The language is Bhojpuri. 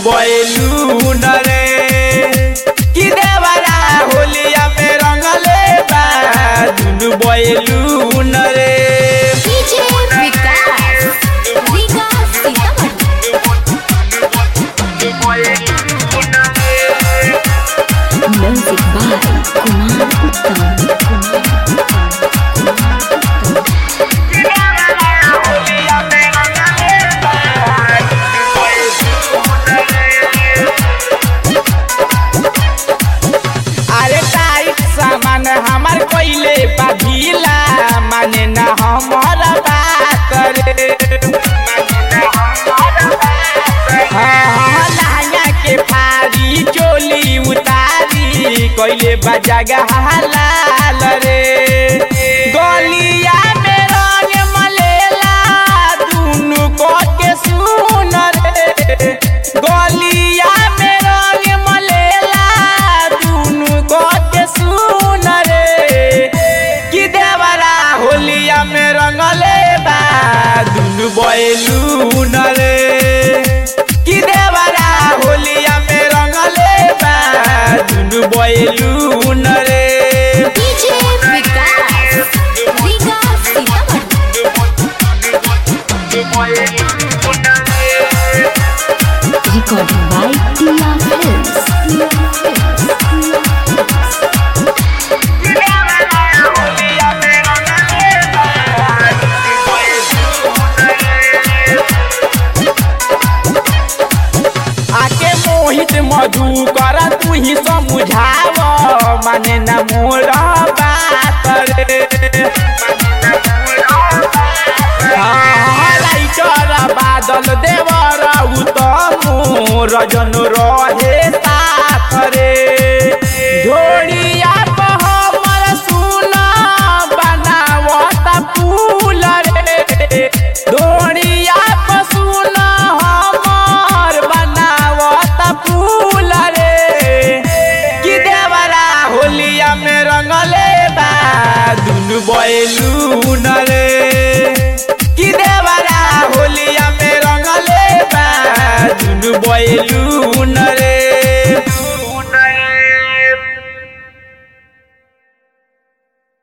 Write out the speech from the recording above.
बैलून रे कि देवरा होलिया में रंगले बा दुनु बैलून रे DJ Vikas Vikas Sitamarhi music by Kumar Uttam अरे टाइट सामान हमार पहिले बाधिला माने ना हमारा बात रे हाँ, हाँ, लहंगा के फारी चोली उतारी कोइले बजागा हालाल रे गलिया में रंग मलेला दुनु को के सुन रे गलिया में रंग मलेला दुनु को के सुन रे कि देवरा होलिया में रंगले बा दुनु बैलून रे कि देवरा होलिया में रंगले बा दुनु बैलून रे DJ Vikas Vikas Sitamarhi recording by Tiya films आके मोहित मधु कर तू ही समझाव माने न मोर बात रे हाँ, लाइटर बादल देवर उत्तम रजन रहे साथ रे झोड़िया पर हमर सुना बनावत फूल रे धोड़िया पर सुना हमर बनावत फूल रे कि देवरा होलिया में रंगले बा दुनु बैलून रे